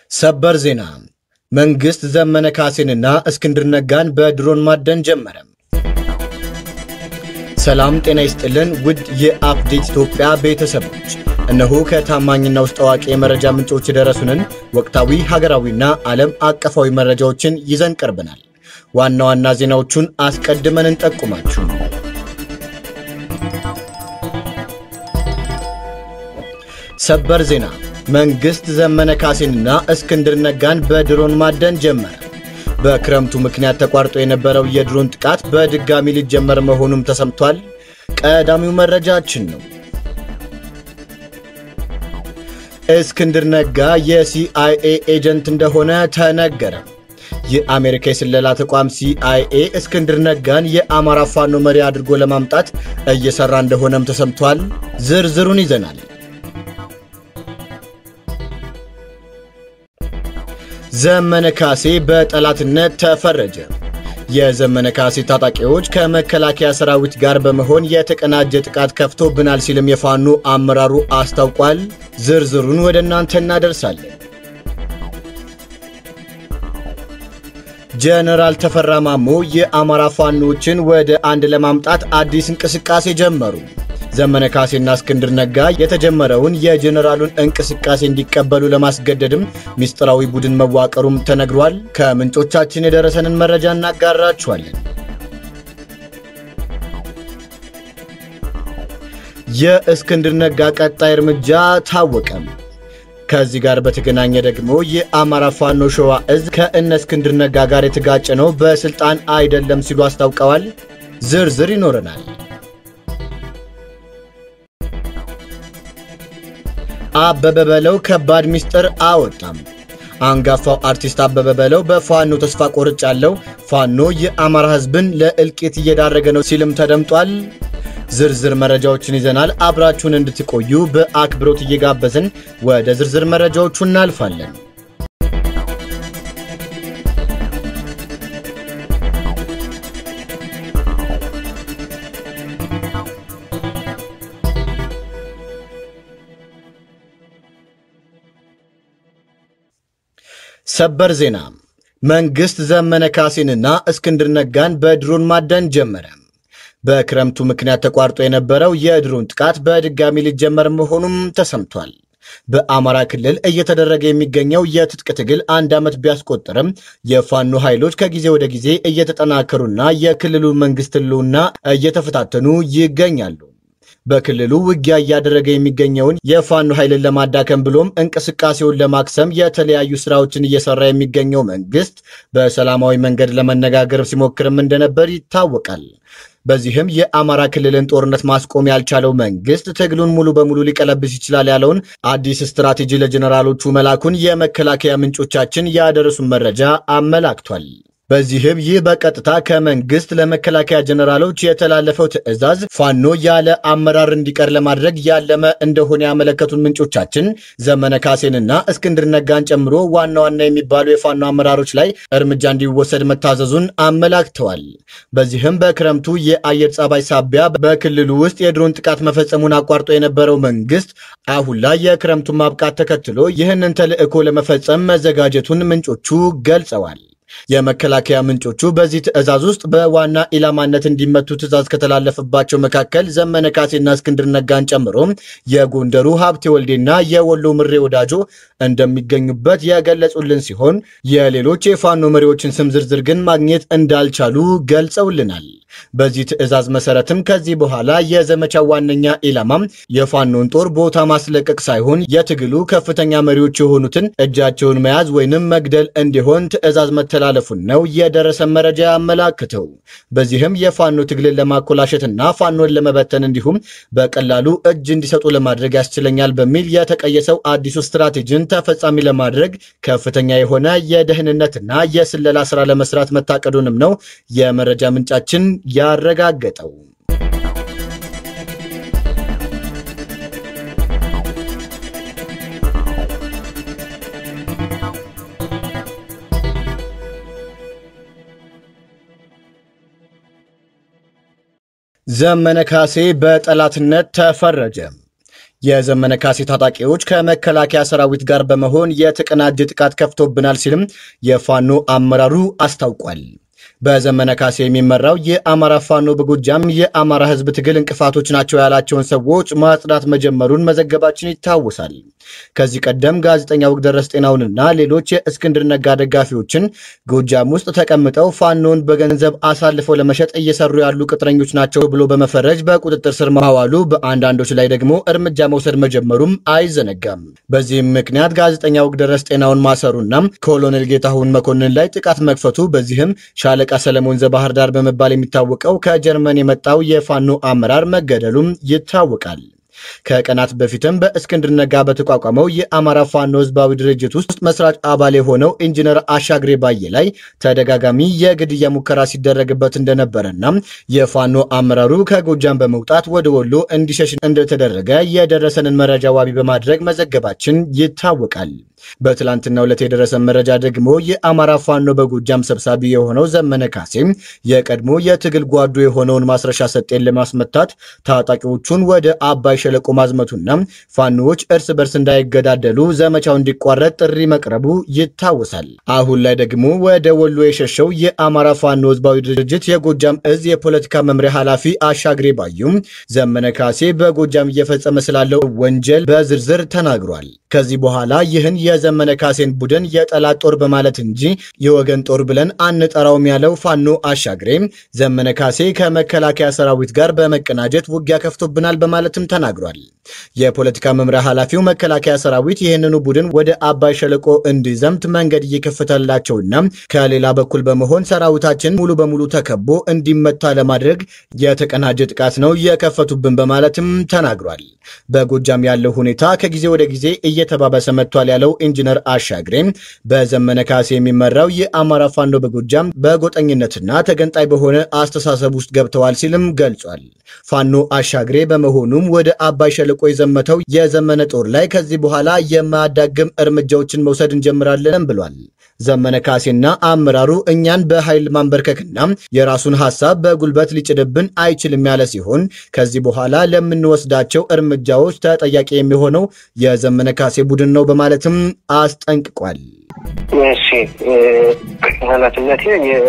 ሰበር ዜና መንግስት ዘመነ ካሴንና እስክንድር ነጋን በድሮን ማደን ጀመረ። ሰላም ጤና ይስጥልን ውድ የአፕዴት ኢትዮጵያ ቤተሰቦች፣ እነሆ ከታማኝና ውስጥ አዋቂ የመረጃ ምንጮች የደረሱንን ወቅታዊ ሀገራዊና ዓለም አቀፋዊ መረጃዎችን ይዘን ቀርበናል። ዋና ዋና ዜናዎቹን አስቀድመን እንጠቁማችሁ። ሰበር ዜና መንግስት ዘመነ ካሴንና እስክንድር ነጋን በድሮን ማደን ጀመረ። በክረምቱ ምክንያት ተቋርጦ የነበረው የድሮን ጥቃት በድጋሚ ሊጀመር መሆኑም ተሰምቷል። ቀዳሚው መረጃችን ነው። እስክንድር ነጋ የሲአይኤ ኤጀንት እንደሆነ ተነገረ። የአሜሪካ የስለላ ተቋም ሲአይኤ እስክንድር ነጋን የአማራ ፋኖ መሪ አድርጎ ለማምጣት እየሰራ እንደሆነም ተሰምቷል። ዝርዝሩን ይዘናል። ዘመነ ካሴ በጠላትነት ተፈረጀ። የዘመነ ካሴ ታጣቂዎች ከመከላከያ ሰራዊት ጋር በመሆን የተቀናጀ ጥቃት ከፍቶብናል ሲልም የፋኖ አመራሩ አስታውቋል። ዝርዝሩን ወደ እናንተ እናደርሳለን። ጀነራል ተፈራ ማሞ የአማራ ፋኖችን ወደ አንድ ለማምጣት አዲስ እንቅስቃሴ ጀመሩ። ዘመነ ካሴና እስክንድር ነጋ የተጀመረውን የጀኔራሉን እንቅስቃሴ እንዲቀበሉ ለማስገደድም ሚስጥራዊ ቡድን መዋቀሩም ተነግሯል። ከምንጮቻችን የደረሰንን መረጃ እናጋራችኋለን። የእስክንድር ነጋ ቀጣይ እርምጃ ታወቀም። ከዚህ ጋር በተገናኘ ደግሞ የአማራ ፋኖ ሸዋ እዝ ከእነ እስክንድር ነጋ ጋር የተጋጨ ነው፣ በስልጣን አይደለም ሲሉ አስታውቀዋል። ዝርዝር ይኖረናል። አበበ በለው ከባድ ሚስጥር አወጣም። አንጋፋው አርቲስት አበበ በለው በፋኖ ተስፋ ቆርጫለሁ፣ ፋኖ የአማራ ሕዝብን ለእልቂት እየዳረገ ነው ሲልም ተደምጧል። ዝርዝር መረጃዎችን ይዘናል። አብራችሁን እንድትቆዩ በአክብሮት እየጋበዝን ወደ ዝርዝር መረጃዎቹ እናልፋለን። ሰበር ዜና መንግስት ዘመነ ካሴንና እስክንድር ነጋን በድሮን ማደን ጀመረ። በክረምቱ ምክንያት ተቋርጦ የነበረው የድሮን ጥቃት በድጋሚ ሊጀመር መሆኑም ተሰምቷል። በአማራ ክልል እየተደረገ የሚገኘው የትጥቅ ትግል አንድ ዓመት ቢያስቆጥርም የፋኖ ኃይሎች ከጊዜ ወደ ጊዜ እየተጠናከሩና የክልሉ መንግስት ህልውና እየተፈታተኑ ይገኛሉ። በክልሉ ውጊያ እያደረገ የሚገኘውን የፋኖ ኃይልን ለማዳከም ብሎም እንቅስቃሴውን ለማክሰም የተለያዩ ስራዎችን እየሰራ የሚገኘው መንግስት በሰላማዊ መንገድ ለመነጋገር ሲሞክርም እንደነበር ይታወቃል። በዚህም የአማራ ክልልን ጦርነት ማስቆም ያልቻለው መንግስት ትግሉን ሙሉ በሙሉ ሊቀለብስ ይችላል ያለውን አዲስ ስትራቴጂ ለጀኔራሎቹ መላኩን የመከላከያ ምንጮቻችን ያደረሱን መረጃ አመላክቷል። በዚህም ይህ በቀጥታ ከመንግስት ለመከላከያ ጀኔራሎች የተላለፈው ትዕዛዝ ፋኖ ያለ አመራር እንዲቀር ለማድረግ ያለመ እንደሆነ ያመለከቱን ምንጮቻችን ዘመነ ካሴንና እስክንድር ነጋን ጨምሮ ዋና ዋና የሚባሉ የፋኖ አመራሮች ላይ እርምጃ እንዲወሰድ መታዘዙን አመላክተዋል። በዚህም በክረምቱ የአየር ጸባይ ሳቢያ በክልሉ ውስጥ የድሮን ጥቃት መፈጸሙን አቋርጦ የነበረው መንግስት አሁን ላይ የክረምቱን ማብቃት ተከትሎ ይህንን ተልዕኮ ለመፈጸም መዘጋጀቱን ምንጮቹ ገልጸዋል። የመከላከያ ምንጮቹ በዚህ ትዕዛዝ ውስጥ በዋና ኢላማነት እንዲመቱ ትዕዛዝ ከተላለፈባቸው መካከል ዘመነ ካሴና እስክንድር ነጋን ጨምሮ የጎንደሩ ሀብቴ ወልዴና የወሎ ምሬ ወዳጆ እንደሚገኙበት የገለጹልን ሲሆን የሌሎች የፋኖ መሪዎችን ስም ዝርዝር ግን ማግኘት እንዳልቻሉ ገልጸውልናል። በዚህ ትዕዛዝ መሰረትም ከዚህ በኋላ የዘመቻው ዋነኛ ኢላማም የፋኖን ጦር ቦታ ማስለቀቅ ሳይሆን የትግሉ ከፍተኛ መሪዎች የሆኑትን እጃቸውን መያዝ ወይንም መግደል እንዲሆን ትዕዛዝ መተላለፉን ነው የደረሰ መረጃ ያመላክተው። በዚህም የፋኖ ትግልን ለማኮላሸትና ፋኖን ለመበተን እንዲሁም በቀላሉ እጅ እንዲሰጡ ለማድረግ ያስችለኛል በሚል የተቀየሰው አዲሱ ስትራቴጂን ተፈጻሚ ለማድረግ ከፍተኛ የሆነ የደህንነትና የስለላ ስራ ለመስራት መታቀዱንም ነው የመረጃ ምንጫችን ያረጋገጠው። ዘመነ ካሴ በጠላትነት ተፈረጀ። የዘመነ ካሴ ታጣቂዎች ከመከላከያ ሰራዊት ጋር በመሆን የተቀናጀ ጥቃት ከፍቶብናል ሲልም የፋኖ አመራሩ አስታውቋል። በዘመነ ካሴ የሚመራው የአማራ ፋኖ በጎጃም የአማራ ሕዝብ ትግል እንቅፋቶች ናቸው ያላቸውን ሰዎች ማጽዳት መጀመሩን መዘገባችን ይታወሳል። ከዚህ ቀደም ጋዜጠኛ ውግደረስ ጤናውንና ሌሎች የእስክንድር ነጋ ደጋፊዎችን ጎጃም ውስጥ ተቀምጠው ፋኖን በገንዘብ አሳልፈው ለመሸጥ እየሰሩ ያሉ ቅጥረኞች ናቸው ብሎ በመፈረጅ በቁጥጥር ስር ማዋሉ፣ በአንዳንዶች ላይ ደግሞ እርምጃ መውሰድ መጀመሩም አይዘነጋም። በዚህም ምክንያት ጋዜጠኛ ውግደረስ ጤናውን ማሰሩና ኮሎኔል ጌታሁን መኮንን ላይ ጥቃት መክፈቱ በዚህም ሻለቃ ሰለሞን ዘባህር ዳር በመባል የሚታወቀው ከጀርመን የመጣው የፋኖ አመራር መገደሉም ይታወቃል። ከቀናት በፊትም በእስክንድር ነጋ በተቋቋመው የአማራ ፋኖ ህዝባዊ ድርጅት ውስጥ መስራች አባል የሆነው ኢንጂነር አሻግሬ ባየ ላይ ተደጋጋሚ የግድያ ሙከራ ሲደረግበት እንደነበረና የፋኖ አመራሩ ከጎጃም በመውጣት ወደ ወሎ እንዲሸሽ እንደተደረገ የደረሰንን መረጃ ዋቢ በማድረግ መዘገባችን ይታወቃል። በትላንትና ዕለት የደረሰን መረጃ ደግሞ የአማራ ፋኖ በጎጃም ሰብሳቢ የሆነው ዘመነ ካሴ የቀድሞ የትግል ጓዱ የሆነውን ማስረሻ ሰጤን ለማስመታት ታጣቂዎቹን ወደ አባይ ሸለቆ ማዝመቱና ፋኖዎች እርስ በርስ እንዳይገዳደሉ ዘመቻው እንዲቋረጥ ጥሪ መቅረቡ ይታወሳል። አሁን ላይ ደግሞ ወደ ወሎ የሸሸው የአማራ ፋኖ ህዝባዊ ድርጅት የጎጃም እዝ የፖለቲካ መምሪያ ኃላፊ አሻግሬ ባዩም ዘመነ ካሴ በጎጃም እየፈጸመ ስላለው ወንጀል በዝርዝር ተናግሯል። ከዚህ በኋላ ይህን የዘመነ ካሴን ቡድን የጠላት ጦር በማለት እንጂ የወገን ጦር ብለን አንጠራውም ያለው ፋኖ አሻግሬ ዘመነ ካሴ ከመከላከያ ሰራዊት ጋር በመቀናጀት ውጊያ ከፍቶብናል በማለትም ተናግሯል። የፖለቲካ መምሪያ ኃላፊው መከላከያ ሰራዊት ይህንኑ ቡድን ወደ አባይ ሸለቆ እንዲዘምት መንገድ እየከፈተላቸውና ከሌላ በኩል በመሆን ሰራዊታችን ሙሉ በሙሉ ተከቦ እንዲመታ ለማድረግ የተቀናጀ ጥቃት ነው የከፈቱብን በማለትም ተናግሯል። በጎጃም ያለው ሁኔታ ከጊዜ ወደ ጊዜ እየተባባሰ መጥቷል ያለው ኢንጂነር አሻግሬ በዘመነ ካሴ የሚመራው የአማራ ፋኖ በጎጃም በጎጠኝነትና ተገንጣይ በሆነ አስተሳሰብ ውስጥ ገብተዋል ሲልም ገልጿል። ፋኖ አሻግሬ በመሆኑም ወደ አባይ ሸለቆ የዘመተው የዘመነ ጦር ላይ ከዚህ በኋላ የማያዳግም እርምጃዎችን መውሰድ እንጀምራለን ብሏል። ዘመነ ካሴና አመራሩ እኛን በኃይል ማንበርከክና የራሱን ሐሳብ በጉልበት ሊጭድብን አይችልም ያለ ሲሆን ከዚህ በኋላ ለምንወስዳቸው እርምጃዎች ተጠያቂ የሚሆነው የዘመነ ካሴ ቡድን ነው በማለትም አስጠንቅቋል። እሺ ኃላፊነቴ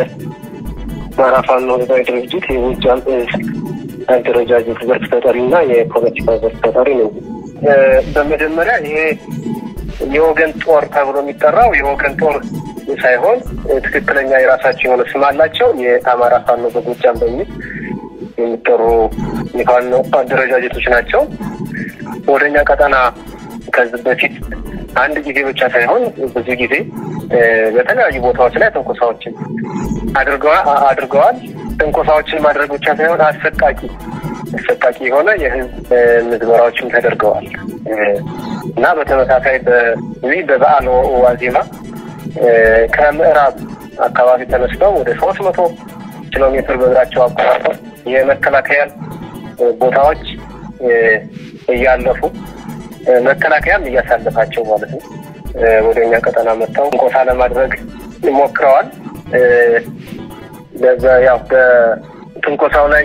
የአማራ ፋኖ ህዝባዊ ድርጅት የጎጃም እዝ አደረጃጀት ዘርፍ ተጠሪ እና የፖለቲካ ዘርፍ ተጠሪ ነው። በመጀመሪያ ይሄ የወገን ጦር ተብሎ የሚጠራው የወገን ጦር ሳይሆን ትክክለኛ የራሳቸው የሆነ ስም አላቸው። የአማራ ፋኖ በጎጃም በሚል የሚጠሩ የፋኖ አደረጃጀቶች ናቸው። ወደኛ ቀጠና ከዚህ በፊት አንድ ጊዜ ብቻ ሳይሆን ብዙ ጊዜ በተለያዩ ቦታዎች ላይ ትንኮሳዎችን አድርገዋል። ትንኮሳዎችን ማድረግ ብቻ ሳይሆን አሰቃቂ አሰቃቂ የሆነ የህዝብ ምዝበራዎችም ተደርገዋል እና በተመሳሳይ በዚህ በበዓል ዋዜማ ከምዕራብ አካባቢ ተነስተው ወደ ሶስት መቶ ኪሎ ሜትር በእግራቸው አቆራርጠው የመከላከያን ቦታዎች እያለፉ መከላከያም እያሳለፋቸው ማለት ነው ወደ እኛ ቀጠና መጥተው እንቆሳ ለማድረግ ሞክረዋል። ያው በትንኮሳው ላይ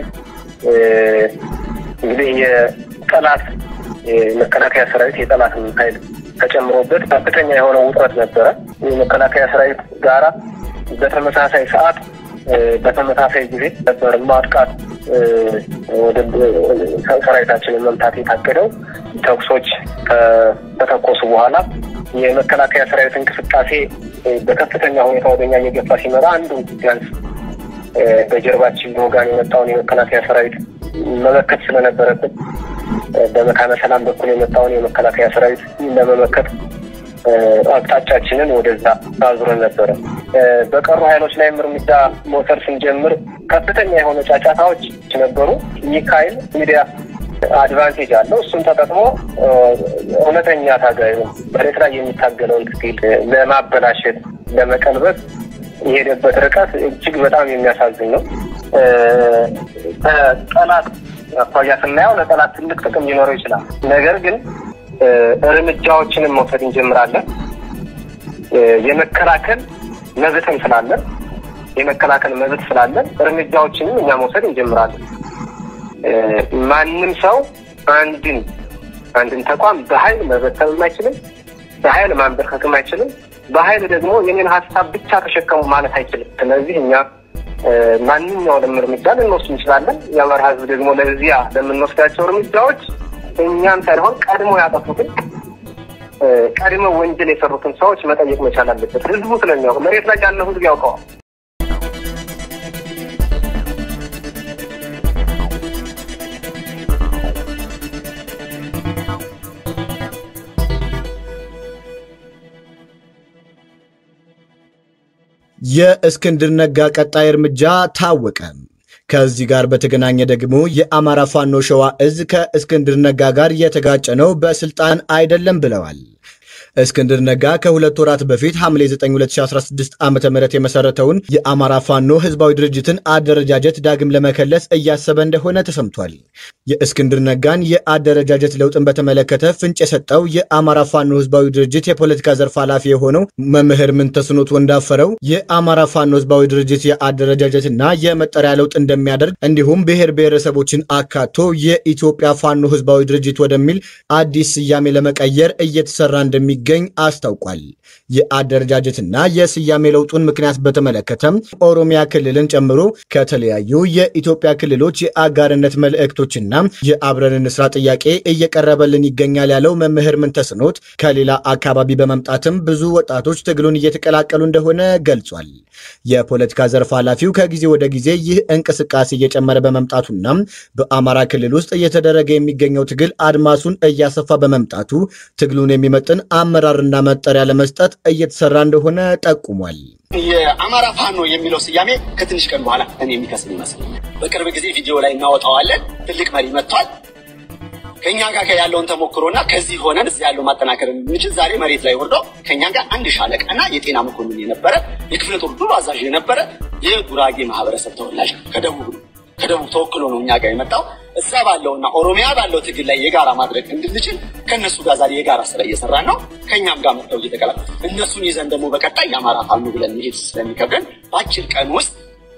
እንግዲህ የጠላት የመከላከያ ሰራዊት የጠላት ኃይል ተጨምሮበት ከፍተኛ የሆነ ውጥረት ነበረ። የመከላከያ ሰራዊት ጋራ በተመሳሳይ ሰዓት በተመሳሳይ ጊዜ ነበር ማጥቃት ወደ ሰራዊታችንን መምታት የታቀደው። ተኩሶች ከተተኮሱ በኋላ የመከላከያ ሰራዊት እንቅስቃሴ በከፍተኛ ሁኔታ ወደኛ እየገፋ ሲመጣ አንዱ ቢያንስ በጀርባችን በወጋን የመጣውን የመከላከያ ሰራዊት መመከት ስለነበረብን በመካነ ሰላም በኩል የመጣውን የመከላከያ ሰራዊት ለመመከት አቅጣጫችንን ወደዛ አዙረን ነበረ። በቀሩ ኃይሎች ላይም እርምጃ መውሰድ ስንጀምር ከፍተኛ የሆነ ጫጫታዎች ነበሩ። ይህ ኃይል ሚዲያ አድቫንቴጅ አለው። እሱን ተጠቅሞ እውነተኛ ታጋዩ መሬት ላይ የሚታገለውን ትግል ለማበላሸት፣ ለመቀልበስ የሄደበት ርቀት እጅግ በጣም የሚያሳዝን ነው። ከጠላት አኳያ ስናየው ለጠላት ትልቅ ጥቅም ሊኖረው ይችላል። ነገር ግን እርምጃዎችንም መውሰድ እንጀምራለን። የመከላከል መብትም ስላለን የመከላከል መብት ስላለን እርምጃዎችንም እኛ መውሰድ እንጀምራለን። ማንም ሰው አንድን አንድን ተቋም በኃይል መበተንም አይችልም፣ በኃይል ማንበርከክም አይችልም፣ በኃይል ደግሞ የኔን ሀሳብ ብቻ ተሸከሙ ማለት አይችልም። ስለዚህ እኛ ማንኛውንም እርምጃ ልንወስድ እንችላለን። የአማራ ህዝብ ደግሞ ለዚያ ለምንወስዳቸው እርምጃዎች እኛም ሳይሆን ቀድሞ ያጠፉትን ቀድመው ወንጀል የሰሩትን ሰዎች መጠየቅ መቻል አለበት። ህዝቡ ስለሚያውቅ መሬት ላይ ያለው ህዝብ ያውቀዋል። የእስክንድር ነጋ ቀጣይ እርምጃ ታወቀ። ከዚህ ጋር በተገናኘ ደግሞ የአማራ ፋኖ ሸዋ እዝ ከእስክንድር ነጋ ጋር የተጋጨ ነው፣ በስልጣን አይደለም ብለዋል። እስክንድር ነጋ ከሁለት ወራት በፊት ሐምሌ 9 2016 ዓ ም የመሰረተውን የአማራ ፋኖ ህዝባዊ ድርጅትን አደረጃጀት ዳግም ለመከለስ እያሰበ እንደሆነ ተሰምቷል። የእስክንድር ነጋን የአደረጃጀት ለውጥን በተመለከተ ፍንጭ የሰጠው የአማራ ፋኖ ህዝባዊ ድርጅት የፖለቲካ ዘርፍ ኃላፊ የሆነው መምህር ምንተስኖት ወንዳፈረው የአማራ ፋኖ ህዝባዊ ድርጅት የአደረጃጀትና የመጠሪያ ለውጥ እንደሚያደርግ እንዲሁም ብሔር ብሔረሰቦችን አካቶ የኢትዮጵያ ፋኖ ህዝባዊ ድርጅት ወደሚል አዲስ ስያሜ ለመቀየር እየተሰራ እንደሚ ገኝ አስታውቋል። የአደረጃጀትና የስያሜ ለውጡን ምክንያት በተመለከተም ኦሮሚያ ክልልን ጨምሮ ከተለያዩ የኢትዮጵያ ክልሎች የአጋርነት መልእክቶችና የአብረን እንስራ ጥያቄ እየቀረበልን ይገኛል ያለው መምህር ምንተስኖት ከሌላ አካባቢ በመምጣትም ብዙ ወጣቶች ትግሉን እየተቀላቀሉ እንደሆነ ገልጿል። የፖለቲካ ዘርፍ ኃላፊው ከጊዜ ወደ ጊዜ ይህ እንቅስቃሴ እየጨመረ በመምጣቱና በአማራ ክልል ውስጥ እየተደረገ የሚገኘው ትግል አድማሱን እያሰፋ በመምጣቱ ትግሉን የሚመጥን አመራርና መጠሪያ ለመስጠት እየተሰራ እንደሆነ ጠቁሟል። የአማራ ፋኖ የሚለው ስያሜ ከትንሽ ቀን በኋላ እኔ የሚከስም ይመስለኛል። በቅርብ ጊዜ ቪዲዮ ላይ እናወጣዋለን። ትልቅ መሪ መጥቷል። ከእኛ ጋር ያለውን ተሞክሮና ከዚህ ሆነን እዚህ ያለው ማጠናከር የምንችል ዛሬ መሬት ላይ ወርዶ ከእኛ ጋር አንድ ሻለቃና የጤና መኮንን የነበረ የክፍለ ጦር ዱር አዛዥ የነበረ የጉራጌ ማህበረሰብ ተወላጅ ከደቡብ ነው ከደቡብ ተወክሎ ነው እኛ ጋር የመጣው። እዛ ባለውና ኦሮሚያ ባለው ትግል ላይ የጋራ ማድረግ እንድንችል ከእነሱ ጋር ዛሬ የጋራ ስራ እየሰራን ነው። ከእኛም ጋር መጥተው እየተቀላ እነሱን ይዘን ደግሞ በቀጣይ የአማራ ፋኖ ብለን መሄድ ስለሚከብደን በአጭር ቀን ውስጥ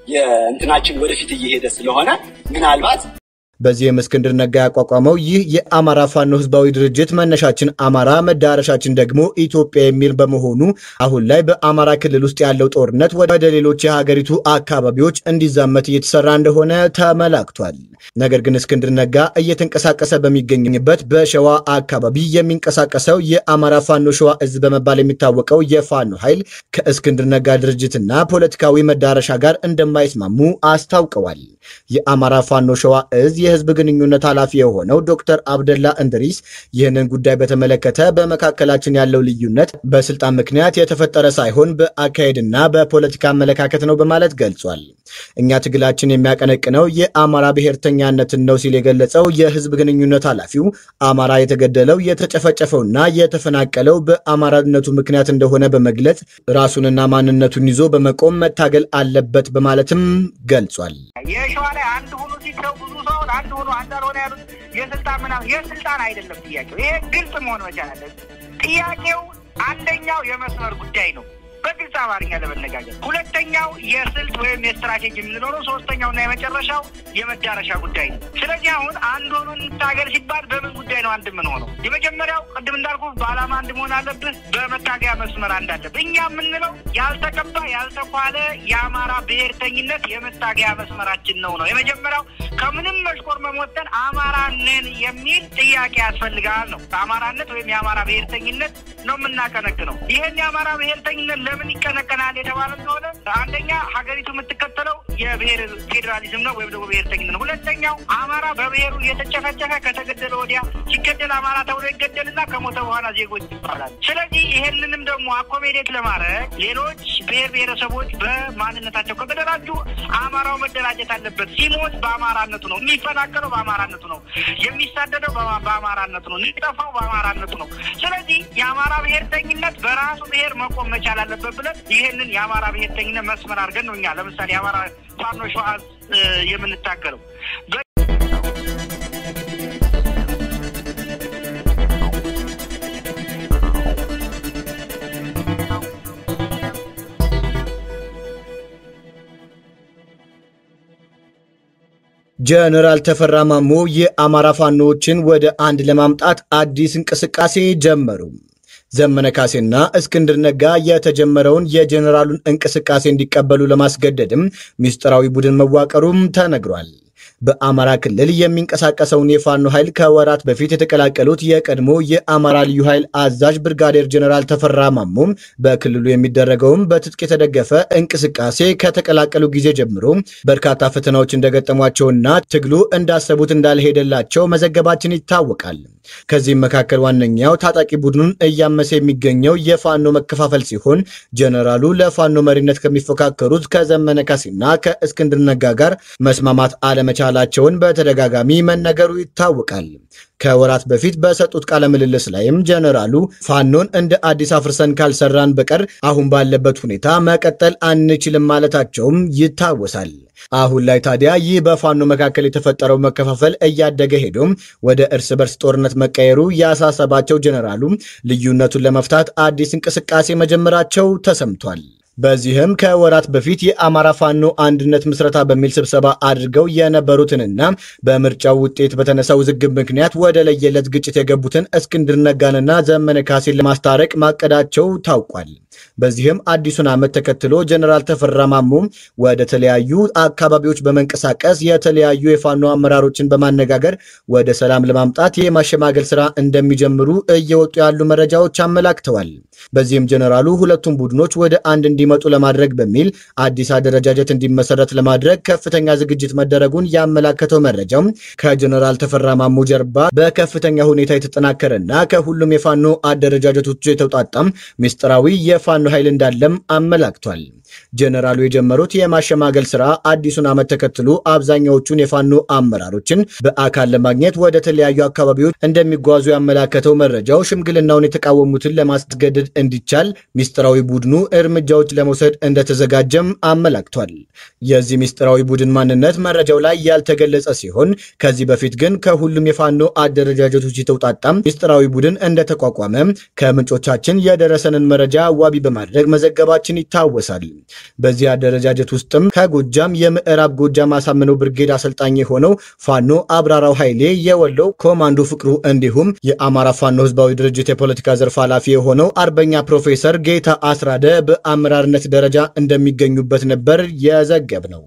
የእንትናችን ወደፊት እየሄደ ስለሆነ ምናልባት በዚህም እስክንድር ነጋ ያቋቋመው ይህ የአማራ ፋኖ ህዝባዊ ድርጅት መነሻችን አማራ መዳረሻችን ደግሞ ኢትዮጵያ የሚል በመሆኑ አሁን ላይ በአማራ ክልል ውስጥ ያለው ጦርነት ወደ ሌሎች የሀገሪቱ አካባቢዎች እንዲዛመት እየተሰራ እንደሆነ ተመላክቷል። ነገር ግን እስክንድር ነጋ እየተንቀሳቀሰ በሚገኝበት በሸዋ አካባቢ የሚንቀሳቀሰው የአማራ ፋኖ ሸዋ እዝ በመባል የሚታወቀው የፋኖ ኃይል ከእስክንድር ነጋ ድርጅትና ፖለቲካዊ መዳረሻ ጋር እንደማይስማሙ አስታውቀዋል። የአማራ ፋኖ ሸዋ እዝ የህዝብ ግንኙነት ኃላፊ የሆነው ዶክተር አብደላ እንድሪስ ይህንን ጉዳይ በተመለከተ በመካከላችን ያለው ልዩነት በስልጣን ምክንያት የተፈጠረ ሳይሆን በአካሄድና በፖለቲካ አመለካከት ነው በማለት ገልጿል። እኛ ትግላችን የሚያቀነቅነው የአማራ ብሔርተኛነትን ነው ሲል የገለጸው የህዝብ ግንኙነት ኃላፊው አማራ የተገደለው የተጨፈጨፈውና የተፈናቀለው በአማራነቱ ምክንያት እንደሆነ በመግለጽ ራሱንና ማንነቱን ይዞ በመቆም መታገል አለበት በማለትም ገልጿል። የሸዋ ላይ አንድ ሆኖ ሲተው ብዙ ሰው አንድ ሆኖ አንድ አልሆነ ያሉት የስልጣን ምናምን የስልጣን አይደለም ጥያቄው። ይሄ ግልጽ መሆን መቻል አለበት። ጥያቄው አንደኛው የመስመር ጉዳይ ነው፣ በግልጽ አማርኛ ለመነጋገር። ሁለተኛው የስልት ወይም የስትራቴጂ የምንለው ነው። ሶስተኛውና የመጨረሻው የመዳረሻ ጉዳይ ነው። ስለዚህ አሁን አንድ ሆኖ እንታገል ሲባል በምን ጉዳይ ነው አንድ የምንሆነው? የመጀመሪያው ቅድም እንዳልኩ በዓላማ አንድ መሆን አለብህ፣ በመታገያ መስመር አንድ አለብህ። እኛ የምንለው ያልተቀባ ያልተኳለ የአማራ ብሔርተኝነት የመታገያ መስመራችን ነው ነው የመጀመሪያው ከምንም መሽቆር መሞተን አማራ ነን የሚል ጥያቄ ያስፈልጋል ነው። አማራነት ወይም የአማራ ብሔርተኝነት ነው የምናቀነቅነው። ይህን የአማራ ብሔርተኝነት ለምን ይቀነቀናል የተባለ እንደሆነ አንደኛ ሀገሪቱ የምትከተለው የብሔር ፌዴራሊዝም ነው ወይም ደግሞ ብሔርተኝነት ነው። ሁለተኛው አማራ በብሔሩ እየተጨፈጨፈ ከተገደለ ወዲያ ሲገደል አማራ ተብሎ ይገደልና ከሞተ በኋላ ዜጎች ይባላል። ስለዚህ ይሄንንም ደግሞ አኮሜዴት ለማድረግ ሌሎች ብሔር ብሔረሰቦች በማንነታቸው ከተደራጁ አማራው መደራጀት አለበት። ሲሞት በአማራነቱ ነው፣ የሚፈናቀለው በአማራነቱ ነው፣ የሚሳደደው በአማራነቱ ነው፣ የሚጠፋው በአማራነቱ ነው። ስለዚህ የአማራ ብሔርተኝነት በራሱ ብሔር መቆም መቻል አለበት ብለን ይህንን የአማራ ብሔርተኝነት መስመር አድርገን ነው እኛ ለምሳሌ የአማራ ፋኖ ሸዋ የምንታገለው። ጀነራል ተፈራ ማሞ የአማራ ፋኖዎችን ወደ አንድ ለማምጣት አዲስ እንቅስቃሴ ጀመሩ። ዘመነ ካሴና እስክንድር ነጋ የተጀመረውን የጀነራሉን እንቅስቃሴ እንዲቀበሉ ለማስገደድም ምስጢራዊ ቡድን መዋቀሩም ተነግሯል። በአማራ ክልል የሚንቀሳቀሰውን የፋኖ ኃይል ከወራት በፊት የተቀላቀሉት የቀድሞ የአማራ ልዩ ኃይል አዛዥ ብርጋዴር ጀነራል ተፈራ ማሞ በክልሉ የሚደረገውም በትጥቅ የተደገፈ እንቅስቃሴ ከተቀላቀሉ ጊዜ ጀምሮ በርካታ ፈተናዎች እንደገጠሟቸውና ትግሉ እንዳሰቡት እንዳልሄደላቸው መዘገባችን ይታወቃል። ከዚህም መካከል ዋነኛው ታጣቂ ቡድኑን እያመሰ የሚገኘው የፋኖ መከፋፈል ሲሆን ጀነራሉ ለፋኖ መሪነት ከሚፎካከሩት ከዘመነ ካሴና ከእስክንድር ነጋ ጋር መስማማት አለመቻላቸውን በተደጋጋሚ መነገሩ ይታወቃል። ከወራት በፊት በሰጡት ቃለ ምልልስ ላይም ጀነራሉ ፋኖን እንደ አዲስ አፍርሰን ካልሰራን በቀር አሁን ባለበት ሁኔታ መቀጠል አንችልም ማለታቸውም ይታወሳል። አሁን ላይ ታዲያ ይህ በፋኖ መካከል የተፈጠረው መከፋፈል እያደገ ሄዶም ወደ እርስ በርስ ጦርነት መቀየሩ ያሳሰባቸው ጀነራሉ ልዩነቱን ለመፍታት አዲስ እንቅስቃሴ መጀመራቸው ተሰምቷል። በዚህም ከወራት በፊት የአማራ ፋኖ አንድነት ምስረታ በሚል ስብሰባ አድርገው የነበሩትንና በምርጫው ውጤት በተነሳ ውዝግብ ምክንያት ወደ ለየለት ግጭት የገቡትን እስክንድር ነጋንና ዘመነ ካሴን ለማስታረቅ ማቀዳቸው ታውቋል። በዚህም አዲሱን ዓመት ተከትሎ ጀነራል ተፈራ ማሞ ወደ ተለያዩ አካባቢዎች በመንቀሳቀስ የተለያዩ የፋኖ አመራሮችን በማነጋገር ወደ ሰላም ለማምጣት የማሸማገል ስራ እንደሚጀምሩ እየወጡ ያሉ መረጃዎች አመላክተዋል። በዚህም ጀነራሉ ሁለቱም ቡድኖች ወደ አንድ እንዲመጡ ለማድረግ በሚል አዲስ አደረጃጀት እንዲመሰረት ለማድረግ ከፍተኛ ዝግጅት መደረጉን ያመላከተው መረጃው ከጀነራል ተፈራ ማሞ ጀርባ በከፍተኛ ሁኔታ የተጠናከረና ከሁሉም የፋኖ አደረጃጀቶች የተውጣጣም ምስጢራዊ የፋኖ ኃይል እንዳለም አመላክቷል። ጀነራሉ የጀመሩት የማሸማገል ስራ አዲሱን ዓመት ተከትሎ አብዛኛዎቹን የፋኖ አመራሮችን በአካል ለማግኘት ወደ ተለያዩ አካባቢዎች እንደሚጓዙ ያመላከተው መረጃው ሽምግልናውን የተቃወሙትን ለማስገደድ እንዲቻል ምስጢራዊ ቡድኑ እርምጃዎች ለመውሰድ እንደተዘጋጀም አመላክቷል። የዚህ ምስጢራዊ ቡድን ማንነት መረጃው ላይ ያልተገለጸ ሲሆን ከዚህ በፊት ግን ከሁሉም የፋኖ አደረጃጀቶች የተውጣጣም ምስጢራዊ ቡድን እንደተቋቋመ ከምንጮቻችን የደረሰንን መረጃ ዋቢ በማድረግ መዘገባችን ይታወሳል። በዚህ አደረጃጀት ውስጥም ከጎጃም የምዕራብ ጎጃም አሳምነው ብርጌድ አሰልጣኝ የሆነው ፋኖ አብራራው ኃይሌ፣ የወሎው ኮማንዶ ፍቅሩ እንዲሁም የአማራ ፋኖ ህዝባዊ ድርጅት የፖለቲካ ዘርፍ ኃላፊ የሆነው አርበኛ ፕሮፌሰር ጌታ አስራደ በአመራርነት ደረጃ እንደሚገኙበት ነበር የዘገብ ነው።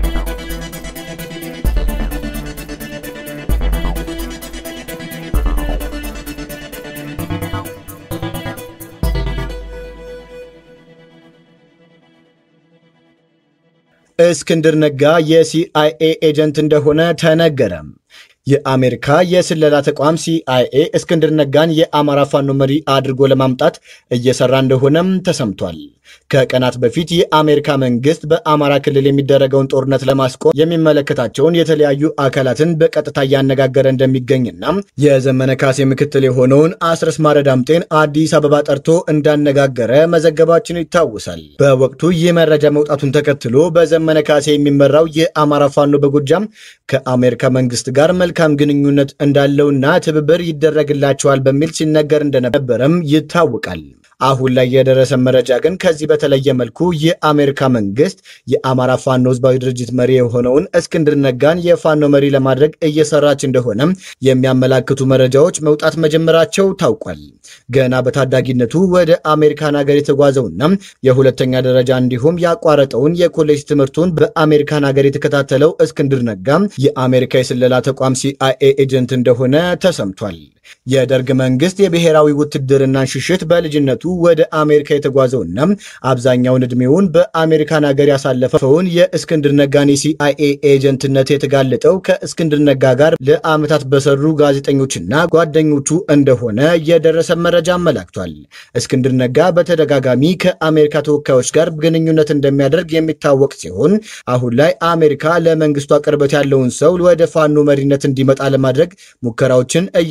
እስክንድር ነጋ የሲአይኤ ኤጀንት እንደሆነ ተነገረ። የአሜሪካ የስለላ ተቋም ሲአይኤ እስክንድር ነጋን የአማራ ፋኖ መሪ አድርጎ ለማምጣት እየሰራ እንደሆነም ተሰምቷል። ከቀናት በፊት የአሜሪካ መንግስት በአማራ ክልል የሚደረገውን ጦርነት ለማስቆም የሚመለከታቸውን የተለያዩ አካላትን በቀጥታ እያነጋገረ እንደሚገኝና የዘመነ ካሴ ምክትል የሆነውን አስረስ ማረ ዳምጤን አዲስ አበባ ጠርቶ እንዳነጋገረ መዘገባችን ይታወሳል። በወቅቱ ይህ መረጃ መውጣቱን ተከትሎ በዘመነ ካሴ የሚመራው የአማራ ፋኖ በጎጃም ከአሜሪካ መንግስት ጋር መልካም ግንኙነት እንዳለውና ትብብር ይደረግላቸዋል በሚል ሲነገር እንደነበረም ይታወቃል። አሁን ላይ የደረሰ መረጃ ግን ከዚህ በተለየ መልኩ የአሜሪካ መንግስት የአማራ ፋኖ ህዝባዊ ድርጅት መሪ የሆነውን እስክንድር ነጋን የፋኖ መሪ ለማድረግ እየሰራች እንደሆነ የሚያመላክቱ መረጃዎች መውጣት መጀመራቸው ታውቋል። ገና በታዳጊነቱ ወደ አሜሪካን ሀገር የተጓዘውና የሁለተኛ ደረጃ እንዲሁም ያቋረጠውን የኮሌጅ ትምህርቱን በአሜሪካን ሀገር የተከታተለው እስክንድር ነጋ የአሜሪካ የስለላ ተቋም ሲአይኤ ኤጀንት እንደሆነ ተሰምቷል። የደርግ መንግስት የብሔራዊ ውትድርናን ሽሽት በልጅነቱ ወደ አሜሪካ የተጓዘውና አብዛኛውን ዕድሜውን በአሜሪካን ሀገር ያሳለፈውን የእስክንድር ነጋን የሲአይኤ ኤጀንትነት የተጋለጠው ከእስክንድር ነጋ ጋር ለዓመታት በሰሩ ጋዜጠኞችና ጓደኞቹ እንደሆነ የደረሰ መረጃ አመላክቷል። እስክንድር ነጋ በተደጋጋሚ ከአሜሪካ ተወካዮች ጋር ግንኙነት እንደሚያደርግ የሚታወቅ ሲሆን አሁን ላይ አሜሪካ ለመንግስቷ ቅርበት ያለውን ሰው ወደ ፋኖ መሪነት እንዲመጣ ለማድረግ ሙከራዎችን እያደረገች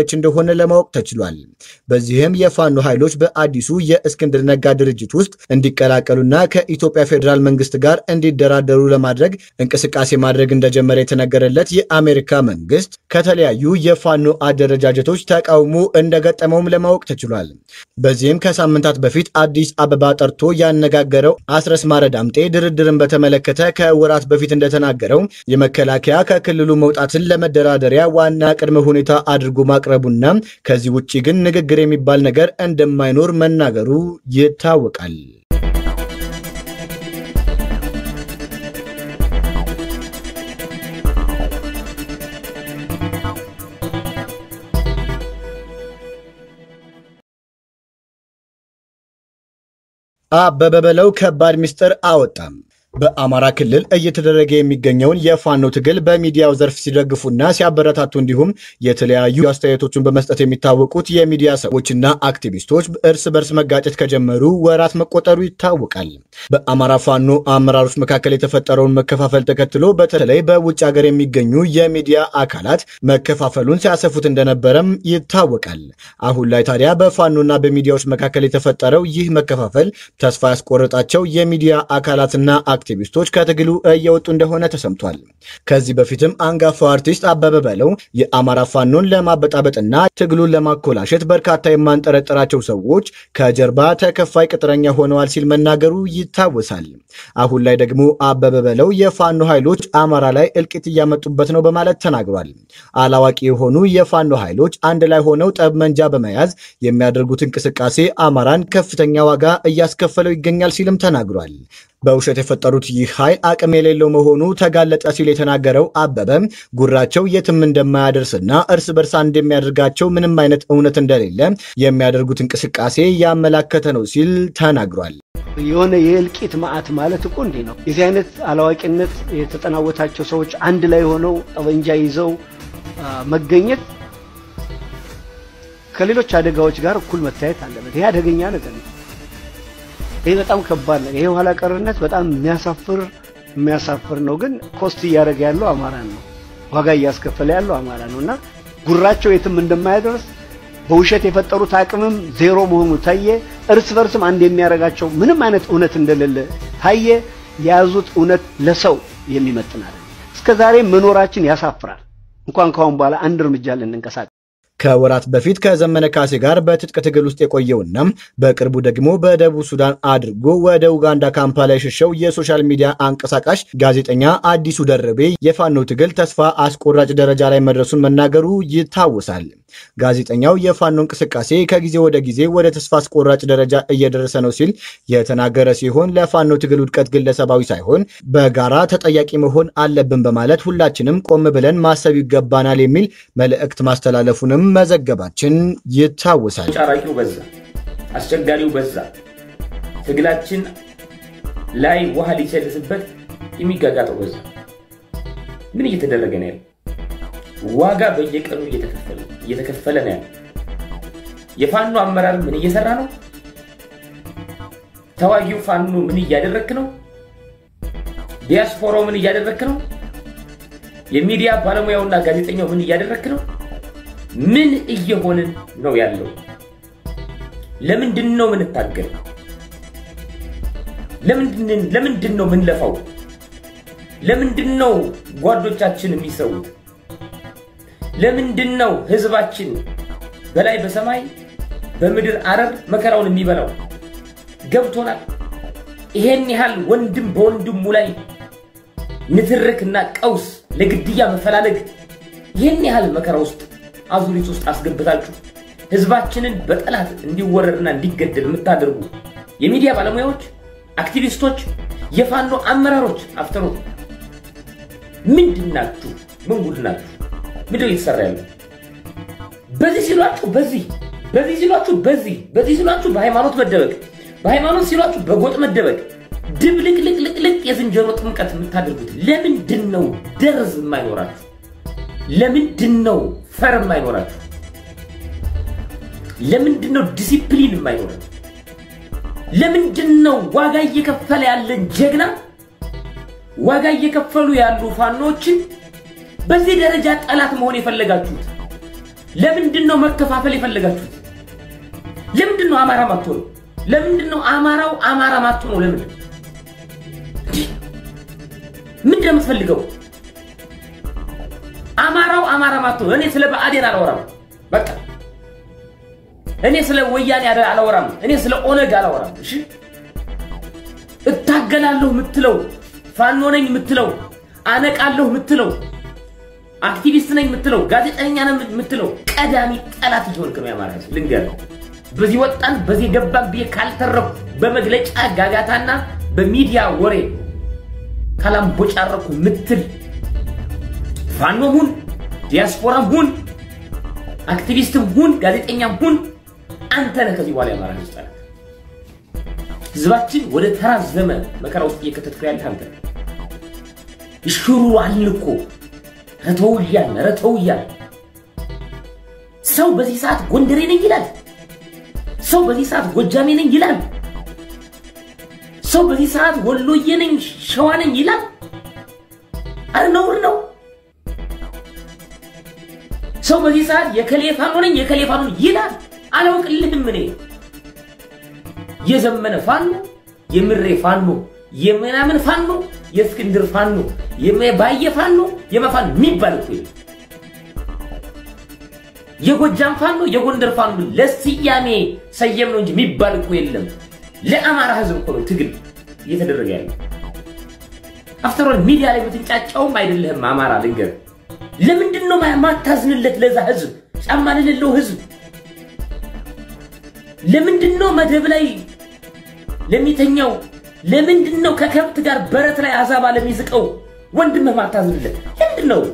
እያደረገች እንደሆነ ለማወቅ ተችሏል። በዚህም የፋኖ ኃይሎች በአዲሱ የእስክንድር ነጋ ድርጅት ውስጥ እንዲቀላቀሉና ከኢትዮጵያ ፌዴራል መንግስት ጋር እንዲደራደሩ ለማድረግ እንቅስቃሴ ማድረግ እንደጀመረ የተነገረለት የአሜሪካ መንግስት ከተለያዩ የፋኖ አደረጃጀቶች ተቃውሞ እንደገጠመውም ለማወቅ ተችሏል። በዚህም ከሳምንታት በፊት አዲስ አበባ ጠርቶ ያነጋገረው አስረስ ማረ ዳምጤ ድርድርን በተመለከተ ከወራት በፊት እንደተናገረው የመከላከያ ከክልሉ መውጣትን ለመደራደሪያ ዋና ቅድመ ሁኔታ አድርጎ ማቅረቡና ከዚህ ውጭ ግን ንግግር የሚባል ነገር እንደማይኖር መናገሩ ይታወቃል። አበበ በለው ከባድ ምስጢር አወጣም። በአማራ ክልል እየተደረገ የሚገኘውን የፋኖ ትግል በሚዲያው ዘርፍ ሲደግፉና ሲያበረታቱ እንዲሁም የተለያዩ አስተያየቶችን በመስጠት የሚታወቁት የሚዲያ ሰዎችና አክቲቪስቶች እርስ በርስ መጋጨት ከጀመሩ ወራት መቆጠሩ ይታወቃል። በአማራ ፋኖ አመራሮች መካከል የተፈጠረውን መከፋፈል ተከትሎ በተለይ በውጭ ሀገር የሚገኙ የሚዲያ አካላት መከፋፈሉን ሲያሰፉት እንደነበረም ይታወቃል። አሁን ላይ ታዲያ በፋኖና በሚዲያዎች መካከል የተፈጠረው ይህ መከፋፈል ተስፋ ያስቆረጣቸው የሚዲያ አካላትና አክቲቪስቶች ከትግሉ እየወጡ እንደሆነ ተሰምቷል። ከዚህ በፊትም አንጋፋው አርቲስት አበበ በለው የአማራ ፋኖን ለማበጣበጥና ትግሉን ለማኮላሸት በርካታ የማንጠረጠራቸው ሰዎች ከጀርባ ተከፋይ ቅጥረኛ ሆነዋል ሲል መናገሩ ይታወሳል። አሁን ላይ ደግሞ አበበ በለው የፋኖ ኃይሎች አማራ ላይ እልቂት እያመጡበት ነው በማለት ተናግሯል። አላዋቂ የሆኑ የፋኖ ኃይሎች አንድ ላይ ሆነው ጠብመንጃ በመያዝ የሚያደርጉት እንቅስቃሴ አማራን ከፍተኛ ዋጋ እያስከፈለው ይገኛል ሲልም ተናግሯል። በውሸት የፈጠሩት ይህ ኃይል አቅም የሌለው መሆኑ ተጋለጠ ሲል የተናገረው አበበ ጉራቸው የትም እንደማያደርስና እርስ በርስ አንድ የሚያደርጋቸው ምንም አይነት እውነት እንደሌለ የሚያደርጉት እንቅስቃሴ ያመላከተ ነው ሲል ተናግሯል። የሆነ የእልቂት ማዕት ማለት እኮ እንዲህ ነው። የዚህ አይነት አላዋቂነት የተጠናወታቸው ሰዎች አንድ ላይ ሆነው ጠበንጃ ይዘው መገኘት ከሌሎች አደጋዎች ጋር እኩል መታየት አለበት። ይሄ አደገኛ ነገር ነው። ይሄ በጣም ከባድ ነው። ይሄ ኋላ ቀርነት በጣም የሚያሳፍር የሚያሳፍር ነው። ግን ኮስት እያደረገ ያለው አማራ ነው። ዋጋ እያስከፈለ ያለው አማራ ነው እና ጉራቸው የትም እንደማያደርስ በውሸት የፈጠሩት አቅምም ዜሮ መሆኑ ታየ። እርስ በርስም አንድ የሚያደርጋቸው ምንም አይነት እውነት እንደሌለ ታየ። የያዙት እውነት ለሰው የሚመጥን አይደለም። እስከ ዛሬ መኖራችን ያሳፍራል። እንኳን ካሁን በኋላ አንድ እርምጃ ልንንቀሳቀስ ከወራት በፊት ከዘመነ ካሴ ጋር በትጥቅ ትግል ውስጥ የቆየውና በቅርቡ ደግሞ በደቡብ ሱዳን አድርጎ ወደ ኡጋንዳ ካምፓላ የሸሸው የሶሻል ሚዲያ አንቀሳቃሽ ጋዜጠኛ አዲሱ ደርቤ የፋኖ ትግል ተስፋ አስቆራጭ ደረጃ ላይ መድረሱን መናገሩ ይታወሳል። ጋዜጠኛው የፋኖ እንቅስቃሴ ከጊዜ ወደ ጊዜ ወደ ተስፋ አስቆራጭ ደረጃ እየደረሰ ነው ሲል የተናገረ ሲሆን ለፋኖ ትግል ውድቀት ግለሰባዊ ሳይሆን በጋራ ተጠያቂ መሆን አለብን በማለት ሁላችንም ቆም ብለን ማሰብ ይገባናል የሚል መልእክት ማስተላለፉንም መዘገባችን ይታወሳል። ጫራቂው በዛ፣ አስቸጋሪው በዛ፣ ትግላችን ላይ ውሃ ሊቸልስበት የሚጋጋጠው በዛ። ምን እየተደረገ ነው ያለው? ዋጋ በየቀኑ እየተከፈለ እየተከፈለ ነው ያለው። የፋኖ አመራር ምን እየሰራ ነው? ተዋጊው ፋኖ ምን እያደረክ ነው? ዲያስፖራው ምን እያደረክ ነው? የሚዲያ ባለሙያውና ጋዜጠኛው ምን እያደረክ ነው? ምን እየሆንን ነው ያለው? ለምንድን ነው ምንታገል? ለምንድን ነው ምንለፋው? ለምንድን ነው ጓዶቻችን የሚሰዉት? ለምንድን ነው ህዝባችን በላይ በሰማይ በምድር አረር መከራውን የሚበላው? ገብቶናል። ይሄን ያህል ወንድም በወንድሙ ላይ ንትርክና ቀውስ፣ ለግድያ መፈላለግ ይህን ያህል መከራ ውስጥ አዙሪት ውስጥ አስገብታችሁ ህዝባችንን በጠላት እንዲወረርና እንዲገደል የምታደርጉ የሚዲያ ባለሙያዎች፣ አክቲቪስቶች፣ የፋኖ አመራሮች አፍተሮ ምንድን ናችሁ? ምን ጉድ ናችሁ? ምንድን ነው እየተሰራ ያለው? በዚህ ሲሏችሁ በዚህ በዚህ ሲሏችሁ በዚህ በዚህ ሲሏችሁ በሃይማኖት መደበቅ በሃይማኖት ሲሏችሁ በጎጥ መደበቅ ድብልቅልቅልቅልቅ የዝንጀሮ ጥምቀት የምታደርጉት ለምንድን ነው? ደርዝ የማይኖራችሁ ለምንድን ነው? ፈር የማይኖራችሁ ለምንድን ነው? ዲሲፕሊን የማይኖራችሁ ለምንድን ነው? ዋጋ እየከፈለ ያለን ጀግና ዋጋ እየከፈሉ ያሉ ፋኖችን በዚህ ደረጃ ጠላት መሆን የፈለጋችሁት ለምንድን ነው መከፋፈል የፈለጋችሁት? ለምንድን ነው አማራ ማትሆኑ? ለምንድን ነው አማራው አማራ ማትሆኑ? ለምንድን ምንድን ነው የምትፈልገው? አማራው አማራ ማትሆኑ። እኔ ስለ ብአዴን አላወራም። በቃ እኔ ስለ ወያኔ አላወራም። እኔ ስለ ኦነግ አላወራም። እሺ እታገላለሁ የምትለው ፋኖ ነኝ የምትለው አነቃለሁ የምትለው አክቲቪስት ነኝ የምትለው ጋዜጠኛ ነኝ የምትለው ቀዳሚ ጠላት እየሆንክ ነው የአማራ ሕዝብ። ልንገርህ፣ በዚህ ወጣን በዚህ ገባን ብዬ ካልተረኩ በመግለጫ ጋጋታና በሚዲያ ወሬ ካላምቦጫረኩ ምትል ፋኖም ሁን ዲያስፖራም ሁን አክቲቪስትም ሁን ጋዜጠኛም ሁን አንተ ነህ ከዚህ በኋላ የአማራ ሕዝብ ጠላት። ህዝባችን ወደ ተራዘመ መከራ ውስጥ እየከተትኩ ያለህ አንተ ነህ። ይሽሩ አልን እኮ ረተው እያልን ረተው እያልን ሰው በዚህ ሰዓት ጎንደሬ ነኝ ይላል። ሰው በዚህ ሰዓት ጎጃሜ ነኝ ይላል። ሰው በዚህ ሰዓት ወሎዬ ነኝ ሸዋ ነኝ ይላል። አረ ነውር ነው። ሰው በዚህ ሰዓት የከሌ ፋኖ ነኝ የከሌ ፋኖ ነኝ ይላል። አላውቅልህም እኔ የዘመነ ፋኖ የምሬ ፋኖ የምናምን ፋኖ የእስክንድር ፋኖ የባየ ፋኖ የመፋን የሚባል እኮ የለም። የጎጃም ፋኖ የጎንደር ፋኖ ለስያሜ ሰየም ነው እንጂ የሚባል እኮ የለም። ለአማራ ህዝብ እኮ ነው ትግል እየተደረገ ያለው። አፍተሮል ሚዲያ ላይ የምትንጫጫውም አይደለህም አማራ ልንገር። ለምንድን ነው ማታዝንለት ለዛ ህዝብ ጫማ ለሌለው ህዝብ? ለምንድን ነው መደብ ላይ ለሚተኛው ለምንድን ነው ከከብት ጋር በረት ላይ አዛባ ለሚዝቀው ወንድምህ ማታዝንለት? ለምንድን ነው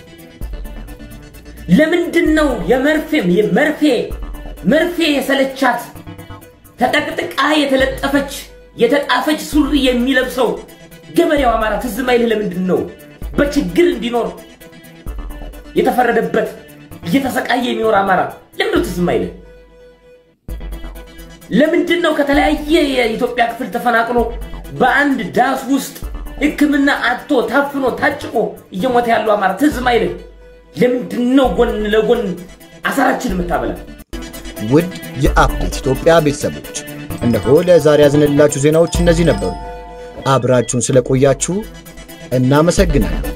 ለምንድን ነው የመርፌም የመርፌ መርፌ የሰለቻት ተጠቅጥቃ የተለጠፈች የተጣፈች ሱሪ የሚለብሰው ገበሬው አማራ ትዝ ማይልህ ለምንድን ነው? በችግር እንዲኖር የተፈረደበት እየተሰቃየ የሚኖር አማራ ለምንድን ነው ትዝ ማይልህ? ለምንድን ነው ከተለያየ የኢትዮጵያ ክፍል ተፈናቅሎ በአንድ ዳስ ውስጥ ሕክምና አጥቶ ታፍኖ ታጭቆ እየሞተ ያለው አማራ ትዝ ማይልህ? ለምንድን ነው ጎን ለጎን አሳራችን የምታበላ? ውድ የአፕዴት ኢትዮጵያ ቤተሰቦች እነሆ ለዛሬ ያዝንላችሁ ዜናዎች እነዚህ ነበሩ። አብራችሁን ስለቆያችሁ እናመሰግናለን።